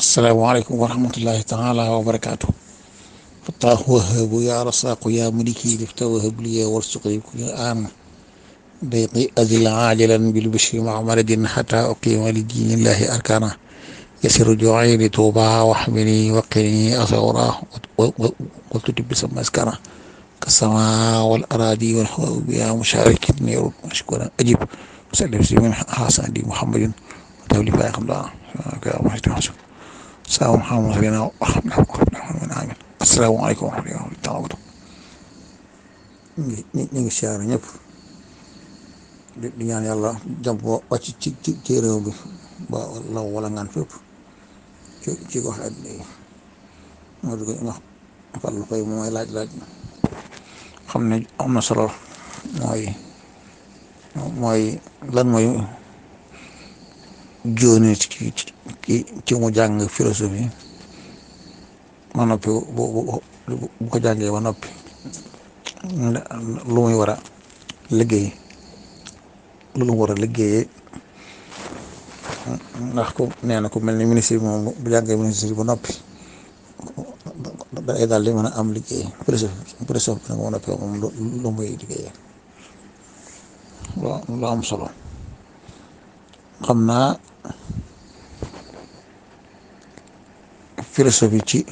asalaamaaleykum wa rahmatullahi taala wa barakaatu fataahu wahabu ya rasaaqu ya maliki lifta wahab liya warsuqi kulli aan dayqi azil aajilan bil bishri maa maradin xata uqima li diinillahi arkana yasiru jooci li tuuba waxmini waqini asawra waltutib bi sama askana kasama wal aradi wal hawa biya musharikin niru mashkura ajib sallim si min xasan di muhammadin tawli fay xam daa saa Muhammad salina amin asalaamaaleykum wa rahmatulah taala ñu ñu ngi siyaare ñëpp di ñaan yàlla jàmm wàcc ci ci ci réew bi ba law wala ngaan fépp ci ci gox àddina yi moo di ko wax Fallou Faye mooy laaj laaj xam ne am na solo mooy mooy lan mooy jóoni ci ci ci mu jàng philosophie ma noppi bu bu ko jàngee ba noppi lu muy war a liggéey lu mu war a liggéeyee ndax ku nee na ku mel ni ministre bi moom bu jàngee ministre ba noppi day daal di mën a am liggéey philosophie philosophie bi nag ma noppi moom lu muy liggéeyee lu am solo xam naa philosophie ci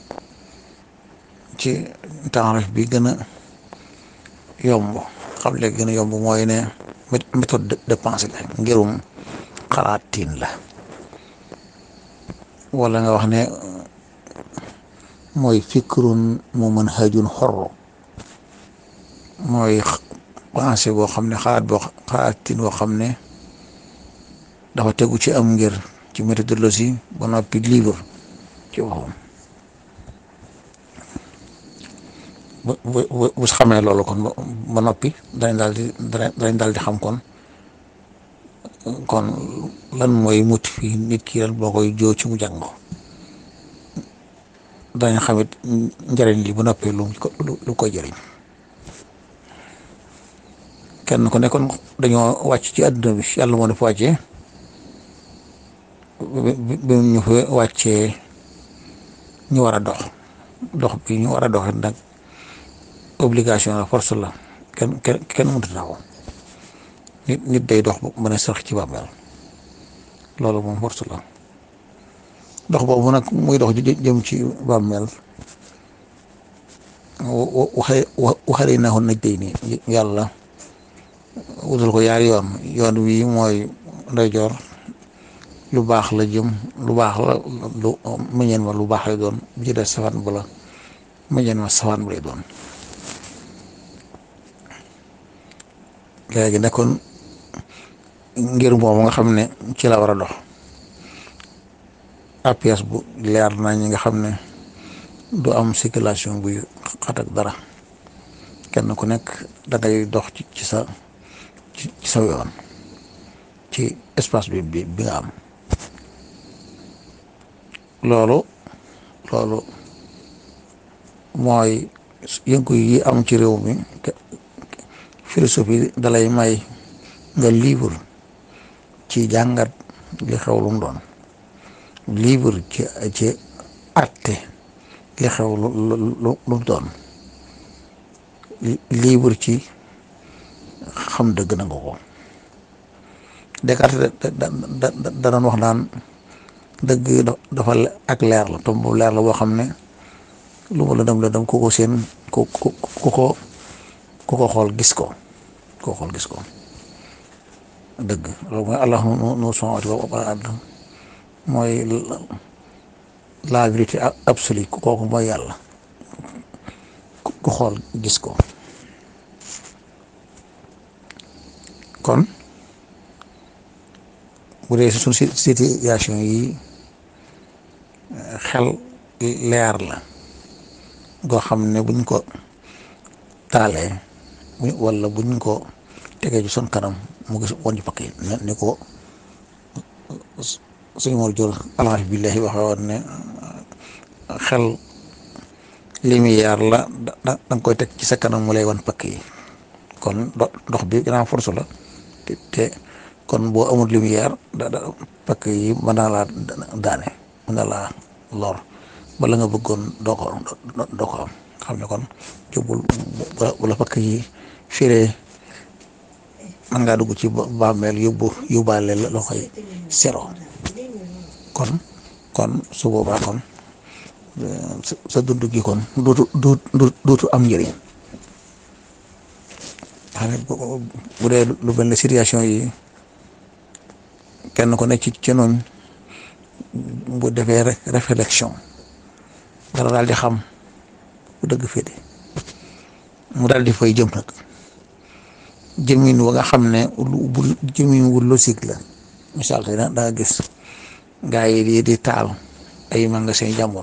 ci taarif bi gën a yomb xam le gën a yomb mooy ne méthode de pensée la ngirum xalaatin la wala nga wax ne mooy fikrun mu mën hajun xorro mooy pensée boo xam ne xalaat boo xalaatin boo xam ne dafa tegu ci am ngir ci méthodologie ba noppi libre ci waxam bu bu bu xamee loolu kon ba noppi dañ daal di dañ daal di xam kon kon lan mooy motiver nit ki lan boo koy joo ci mu jàng dañ xamit njëriñ li ba noppi lu lu koy jëriñ kenn ku nekkoon dañoo wàcc ci àdduna bi yàlla moo def wàccee bi ñu fa wàccee ñu war a dox dox bi ñu war a dox nag obligation la force la kenn kenn kenn mënut a taxaw nit nit day dox mën a sax ci bàmmeel loolu moom force la dox boobu nag muy dox jëm ci bàmmeel waxe waxale naa ko naj day nii yàlla wutal ko yaari yoon yoon wi mooy ndeyjoor lu baax la jëm lu baax la lu meññeen ma lu baax lay doon bu ci des safaan bu la meññeen ma safaan bu lay doon léegi nekkoon ngir moomu nga xam ne ci la war a dox apias bu leer na ñi nga xam ne du am circulation buy xat ak dara kenn ku nekk da ngay dox ci ci sa ci sa yoon ci espace bi bi bi nga am loolu loolu mooy yëngu yi am ci réew mi philosophie dalay may nga libre ci jàngat li xew lu mu doon libre ci ci atte li xew lu lu mu doon libre ci xam dëgg na nga ko Descartes da da doon wax naan dëgg dafa ak leer la tomb leer la boo xam ne lu mu la dem la dem ku ko seen ku ku ko ku ko xool gis ko ku ko xool gis ko dëgg loolu mooy allah nu nu samawati wal ard mooy la vérité absolue kooku mooy yàlla ku xool gis ko kon bu dee suñ situation yi xel leer la goo xam ne buñ ko taalee wala buñ ko tegee ci son kanam mu gis woon ci pakk yi ni ko suñu mor jor alxaf billahi waxe woon ne xel lumière la da nga koy teg ci sa kanam mu lay wan pakk yi kon dox bi grand force la te kon boo amul lumière da da pakk yi mën naa laa daane na laa lor bala nga bëggoon doo ko doo ko am xam ne kon jubul bu la fakk yi firee man ngaa dugg ci bàmmeel yóbbu yóbbaale la loo koy sero kon kon su boobaa kon sa dund gi kon dootu dootu am njëriñ xam ne bu dee lu mel ne situation yi kenn ko nekk ci ci noonu bu defee réflexion dara daal di xam bu dëgg féete mu daal di fay jëm nag jëmin wa nga xam ne bu jëmin wu logique la misaal tey da nga gis gaa yi di di taal ay magasin jàmbur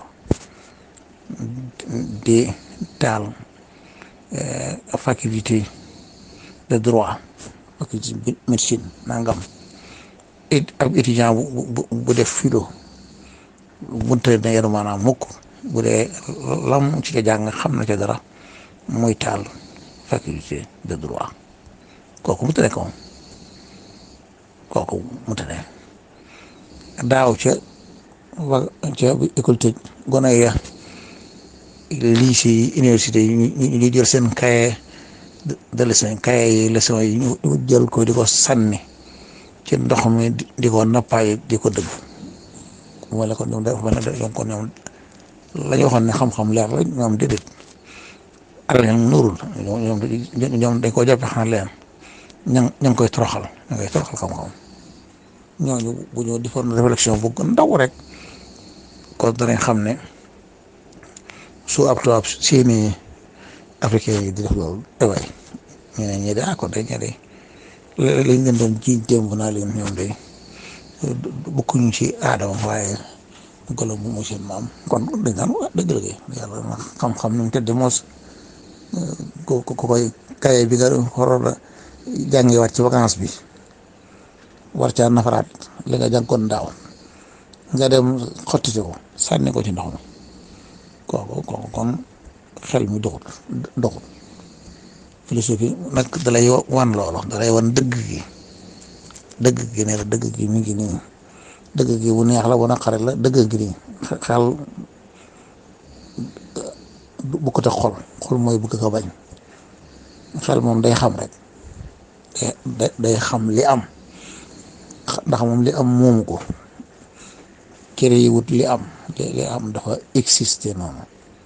di taal faculté de droit faculté médecine nangam it ab étudiant bu bu def philo bunte na yenu maanaam mukk bu dee lam ci ca jàng xam na ca dara muy taal faculté de droit kooku mu tane ko kooku mu tane daaw ca wa ca école tëj gone ya lycée yi université yi ñu jël seen cahier de leçon cahier yi leçon yi ñu jël ko di ko sànni ci ndox mi di ko nappaay di ko dëgg wala kon ñoom dafa mel ne kon ñoom la ñu waxoon ne xam-xam leer la ñoom déedéet alal ñoom nuurul ñoom ñoom dañ koo jàppe xanaa leen ña ña ngi koy toroxal ña ngi koy toroxal xam-xam ñooñu bu ñu defoon réflexion bu ndaw rek kon danañ xam ne su ab tubaab seeni africain yi di def loolu ewaay ñu ne ñii de ah kon de ñii de lañ leen doon jiiñ démb naa leen ñoom de bokkuñu ci aadama waaye golo mu seen maam kon dañ naan dëgg la yàlla xam-xam ni mu tëdd moos ko ko koy kaye bi nga waroon a jàngewaat ci vacance bi war caa nafaraat li nga jànkoon daaw nga dem xottite ko sànni ko ci ndox mi kooku kooku kon xel mi doxut doxut philosophie nag dalay wan loolu dalay wan dëgg gi dëgg gi ne la dëgg gi mi ngi nii dëgg gi bu neex la bu naqare la dëgg gi nii xel bu ko te xol xol mooy bëgg ko bañ xel moom day xam rek day xam li am ndax moom li am moomu ko kër yi wut li am li am dafa exister noonu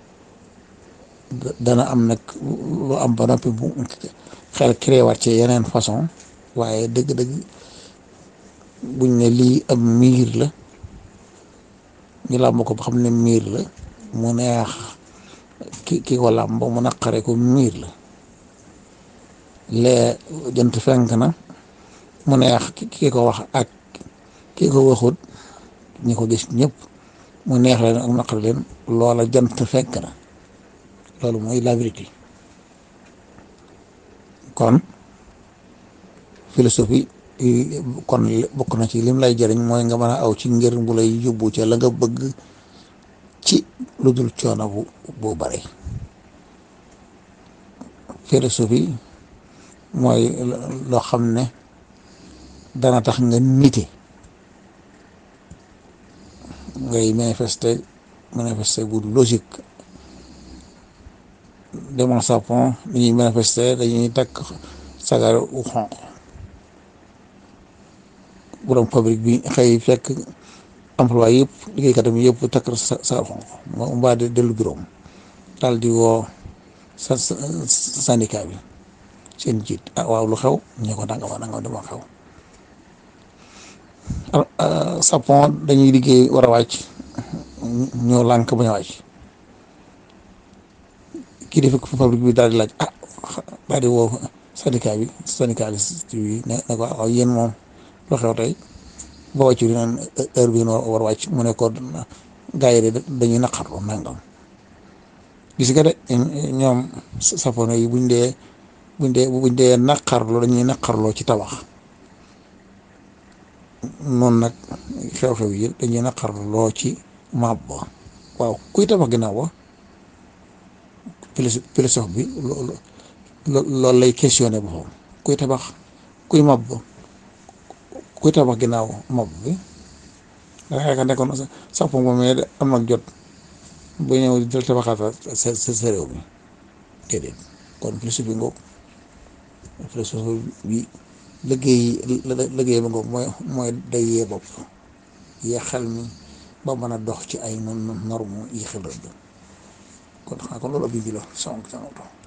dana am nag lu am ba noppi bu xel créé waat ci yeneen façon waaye dëgg-dëgg buñ ne lii am miir la ñu làmb ko ba xam ne miir la mu neex ki ki ko làmb mu naqare ko miir la lee jant fenk na mu neex ki ko wax ak ki ko waxut ñi ko gis ñëpp mu neex leen ak naqare leen loola jant fenk na loolu mooy la vérité kon philosophie kon bokk na ci lim lay jëriñ mooy nga mën a aw ci ngir bu lay yóbbu ca la nga bëgg ci lu dul coono bu bu bare philosophie mooy loo xam ne dana tax nga nite ngay manifester manifester bu logique demal sapon dañuy manifester dañuy takk sagar u xonq borom fabrique bi xëy fekk emploi yëpp liggéeykatam yëpp takk sagar xonq mu mbaa de dellu bureau daal di woo sa syndicat bi seen jiit ah waaw lu xew ñu ko nangam nangam dama xew sapon dañuy liggéey war a wàcc ñoo lànk bañ a wàcc kii def fabrique bi daal di laaj ah daal di woo syndicat bi syndicaliste bi ne ne ko waaw yéen moom lu xew tey ba wàccu di naan heure bi war a wàcc mu ne ko gars yi de dañuy naqarlu nangam gis nga de ñoom sapono yi buñ dee buñ dee buñ dee naqarlu dañuy naqarloo ci tabax noonu nag xew-xew yi dañuy naqarloo ci maab ba waaw kuy tabax ginnaaw ba philosophe bi loolu lay questionné boppam kuy tabax kuy mab kuy tabax ginnaaw mab bi nga xam ne kon sax moom mais am nag jot ba ñëw di tabaxaat sa sa sa réew mi déedéet kon philosophie ngoog philosophie bi liggéey liggéey ba ngoog mooy mooy day yee bopp yee xel mi ba mën a dox ci ay norme yi xel rëdd kon xanaa kon loolu ab bi la sonk sanoto